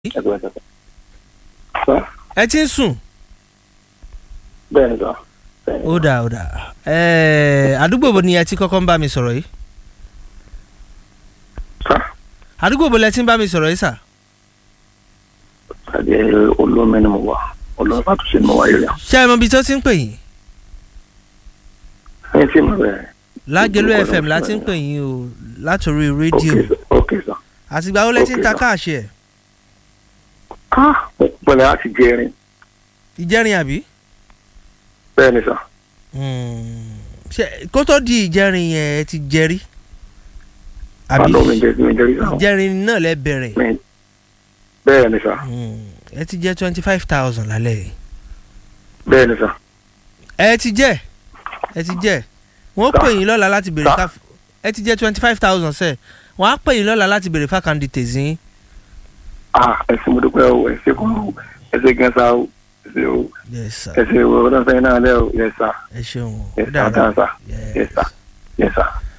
ẹgbẹ́ sọ. sọ ẹ ti ń sùn bẹ́ẹ̀ ni sọ. bẹ́ẹ̀ ni ó dà ó dà ẹẹ àdúgbò wo ni ẹ ti kọ́kọ́ ń bá mi sọ̀rọ̀ yìí sọ. àdúgbò wo lẹ ti ń bá mi sọ̀rọ̀ yìí sà tàbí olómi ni mo wà olómi bá tún ṣe ni mo wà yìí rẹ̀. ṣé ẹ mọ ibi tó ti ń pè yín ẹyin tí mo bẹ̀rẹ̀. lágẹ̀lú fm la ti ń pè yín o látòrí rédíò ok sọ. àtìgbà wo lẹ ti ń ta Okay, sir. káàṣì ẹ̀ ah pẹ̀lẹ́ láti jẹrin ìjẹrin àbí bẹ́ẹ̀ ni sọ. Hmm. ṣé kó tó di ìjẹrin yẹn ẹ ti jẹrí àbí àlọ́ mi jẹ́ mi jẹ́ rí sọ. ìjẹrin náà lẹ bẹ̀rẹ̀ mi bẹ́ẹ̀ ni sọ. Hmm. ẹ ti jẹ twenty five thousand lálẹ́ yìí bẹ́ẹ̀ ni sọ. ẹ ti jẹ ẹ ti jẹ wọn Sir. pè yín lọ́la láti béèrè Sir. ká ẹ ti jẹ twenty five thousand sẹ wọn á pè yín lọ́la láti béèrè fákàndì tèzín ah ẹ̀sìn mo dúpẹ́ o ẹ̀sìn kò o ẹ̀sìn gẹ̀ẹ́sà o ẹ̀sìn o yes sir ẹ̀sìn o ọ̀dọ́ sẹ́yìn náà lẹ́ o yẹ sà ẹ ṣeun o yẹ ó sà dára dáa sà yẹ yes sà yẹ sà.